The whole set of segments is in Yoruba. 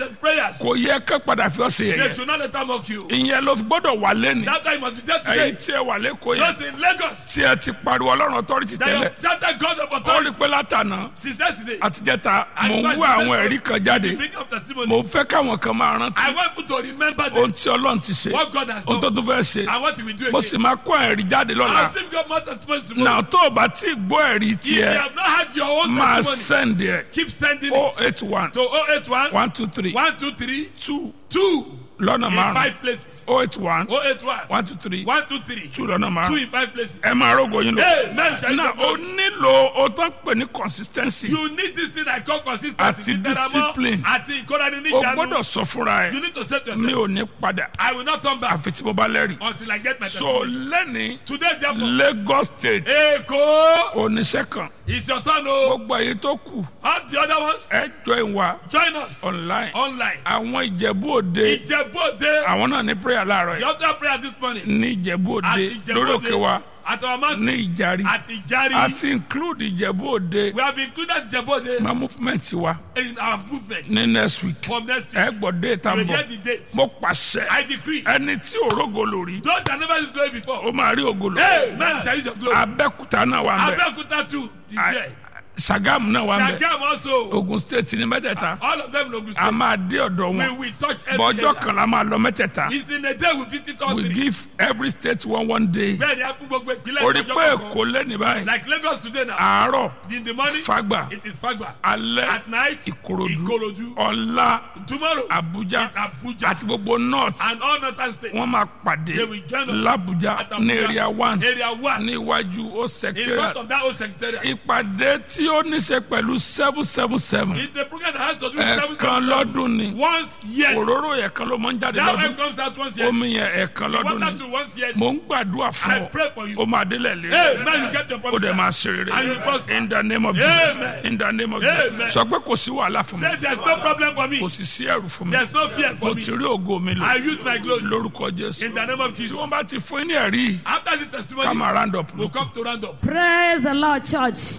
the prayers. kò yẹ ká padà fi ọ̀sẹ̀ They yẹn should not let them mock you. ìyẹn ló fi gbọ́dọ̀ wà lẹ́nu That's why you must be there ẹ̀yin today. tí ẹ wà lẹ́kọ̀ọ́ yẹn Those in Lagos. tí ẹ ti pariwo ọlọ́run authority That tẹ́lẹ̀ have shouted God of ó rí authority pé látànà since yesterday. àtijẹ́ta mò ń wá àwọn ẹ̀rí kan jáde Bring up mo testimonies. fẹ́ káwọn kan máa I rántí want people to remember ohun them. tí ọlọ́run ti ṣe What God has ohun tó done. tún fẹ́ ṣe And what he will do mo again. sì máa kó ẹ̀rí jáde lọ́la I'll give God more testimonies tomorrow. náà tó o bá tí ì gbọ́ ẹ̀rí If you tiẹ̀ have not had your own máa testimony, send ẹ̀ keep sending o it eight one to 081 one two three 123 two 2 lọ́nà in márùn five places. o eight one 081 one two three 123 two lọ́nà 2 márùn in five places. ẹ máa rógo yín lọ. Amen. Shall náà you o nílò o tó ń pè ní consistency You need this thing I call consistency. Àti Dídára mọ́, discipline. Àti ìkórani ní o ìjánu. gbọ́dọ̀ sọ fúnra You ẹ̀ need to say to mi yourself, ò ní padà I will not turn back àfi tí mo bá lẹ́rìí. until I get my so testimony. lẹ́ni Today, therefore, Lagos state Èkó oníṣẹ́ kan is your turn o. gbogbo èyí tó kù All the other ones, ẹ join wa join us online online. àwọn ìjẹ̀bú òde Ìjẹ̀bú Òde, àwọn náà ní prayer láàárọ̀ the yìí altar prayer this morning. ní ìjẹ̀bú òde At Ìjẹ̀bú lórí òkè wa Òde, at our mountain, ní ìjàrí at Ìjàrí. àti include ìjẹ̀bú òde We have included Ìjẹ̀bú Òde ma movement wa in our movement ní next week from next ẹ week. gbọ́ dé tá You n will hear bọ̀ the date. mo pàṣẹ I decree. ẹni tí òrógo lórí Those that never used glory ó before. máa rí ògo lórí Hey, man shall use your glory. abẹ́kúta náà wà ń bẹ̀ Abeokuta too is there. Sagamu náà wà ń bẹ̀ Sagam also. Ogun state ní mẹ́tẹ̀ẹ̀ta All of them in Ogun a State. máa dé ọ̀dọ̀ We wọn will touch every bọ́jọ́ area. kan la máa lọ mẹ́tẹ̀ẹ̀ta It's in a day we visit all we three. give every state one one day Bẹ́ẹ̀ni a fún gbogbo ìpínlẹ̀ orí ìjọba pé kọ̀ọ̀kan. èkó lẹ́ni báyìí Like Lagos today now. àárọ̀ In the morning, Fagba it is Fagba. alẹ́ At night, Ìkòròdú Ikorodu. ọ̀la Tomorrow, Abuja it's Abuja. àti gbogbo north And all northern states. wọ́n máa pàdé They will join us l'Abuja at ní Abuja. area one Area one. ní iwájú ó In front secretariat of that old secretariat. ìpàdé tí ó ní ṣe pẹ̀lú seven seven seven It's a program that has to do with seven ẹ̀ẹ̀kan lọ́dún ni Once year. òróró yẹn kan ló máa ń jáde That lọ́dún one comes out once year. omi yẹn ẹ̀ẹ̀kan lọ́dún Water ni to once year. mò ń gbàdúrà fún I ọ pray for you. ó máa délẹ̀ Hey, lé man, you get your ó promise. dẹ̀ máa ṣe rere And you prosper. in the name of Jesus Amen. in the name of Amen. Jesus sọ pé kò sí wàhálà fún mi Say there's no problem for me. kò sì sí ẹrù fún mi There's no fear mo for me. ti rí ògo mi lò I use my glory. lórúkọ Jésù In the name of tí Jesus. wọ́n bá ti fún yín ní ẹ̀rí After this ká testimony, máa round up we'll lókun. come to round up. praise the lord church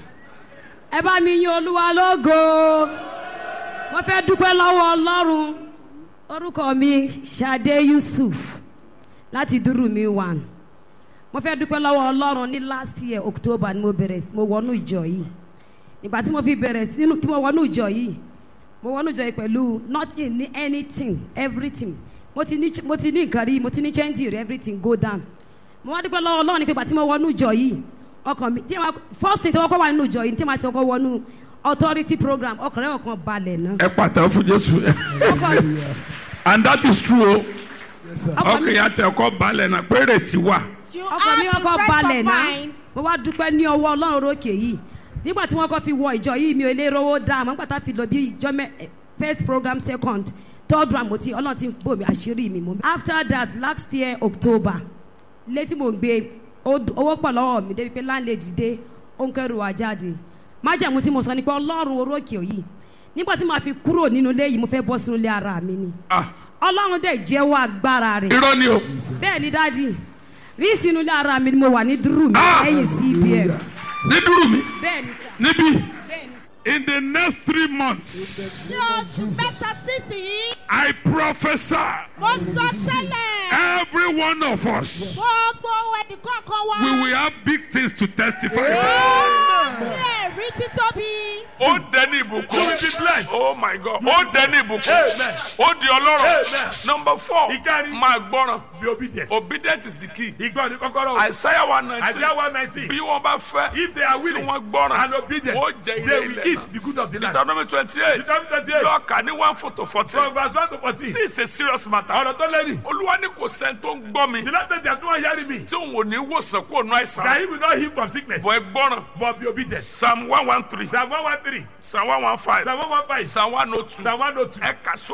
ẹ bá mi yin olúwa lógo mo fẹ́ dúpẹ́ lọ́wọ́ ọlọ́run orúkọ mi Ṣadé Yusuf láti dúró mi one mo fẹ́ dúpẹ́ lọ́wọ́ ọlọ́run ní last year October ni mo bẹ̀rẹ̀ sí mo wọnú ìjọ yìí nígbà tí mo fi bẹ̀rẹ̀ sí tí mo wọnú ìjọ yìí mo wọnú ìjọ yìí pẹ̀lú nothing ní anything everything mo ti ní mo ti ní nǹkan rí mo ti ní change rí everything go down mo wá dúpẹ́ lọ́wọ́ ọlọ́run ní pé ìgbà tí mo wọnú ìjọ yìí ọkàn mi tí ma first thing tí wọ́n kọ́ wà nínú ìjọ yìí tí ma ti kọ́ wọnú authority program ọkàn rẹ̀ ọkàn balẹ̀ náà ẹ pàtàkì fún Jésù ọkàn and that is true o ọkàn mi ọkàn yà tẹ ọkọ balẹ̀ náà pé rètí wà You ọkàn mi have the ọkàn rest balẹ̀ of náà mind. mo wá dúpẹ́ ní ọwọ́ ọlọ́run rókè yìí nígbà tí wọ́n kọ́ fi wọ ìjọ yìí mi ò lè rówó dá àmọ́ nígbà tá a fi lọ bí ìjọ mẹ́ eh, first program second third round mo ti ọlọ́run ti bò mí àṣírí mi mo. after that last year October ilé tí mo gbé ó d- owó pọ̀ lọ́wọ́ mi débi pé landlady dé ó ń kẹ́rù wá jáde májàmú tí mo sọ ni pé ọlọ́run orókè yìí nígbà tí màá fi kúrò nínú ilé yìí mo fẹ́ bọ́ sínú ilé ara mi ni ah ọlọ́run dẹ̀ jẹ́wọ́ agbára rẹ̀ irọ́ ni o bẹ́ẹ̀ ni dáàdi rí sínú ilé ara mi ni mo wà ní dúró mi Ah! lẹ́yìn cbn ní dúró mi bẹ́ẹ̀ ni sà níbí bẹ́ẹ̀ ni. in the next three months Ní oṣù mẹ́ta sísìn, I prophesy mo sọ tẹ́lẹ̀. every one of us Gbogbo ẹnì kọ̀ọ̀kan wa. we will have big things to testify Ní ẹ̀rí títóbi. ó dẹni ìbùkún You will be blessed. oh my god ó dẹni ìbùkún Amen. ó di ọlọ́rọ̀ Amen. number four Ìkárí. máa gbọ́ràn Be obedient. obedient is the key Ìgbọ́ ni kọ́kọ́rọ́. Isaiah one nineteen Isaiah one nineteen. bí wọ́n bá fẹ́ If they are tí willing wọ́n gbọ́ràn and obedient, ó jẹ they ilé will ilẹ̀ eat náà the good of the land. Deuteronomy twenty eight Deuteronomy twenty eight. lọ́ọ̀kà ní one four to fourteen From verse one to fourteen. this is a serious matter Ọ̀rọ̀ tó lẹ́yìn. olúwa ní kò sẹ́ni tó ń gbọ́ mi The last time they are doing hearing me. tí òun ò ní wòsàn kó nu That àìsàn he will not heal from sickness. bọ̀ ẹ gbọ́ràn But be obedient. psalm one one three Psalm one one three. psalm one one five Psalm one one five. psalm one oh two Psalm one oh two. ẹ kà sókè.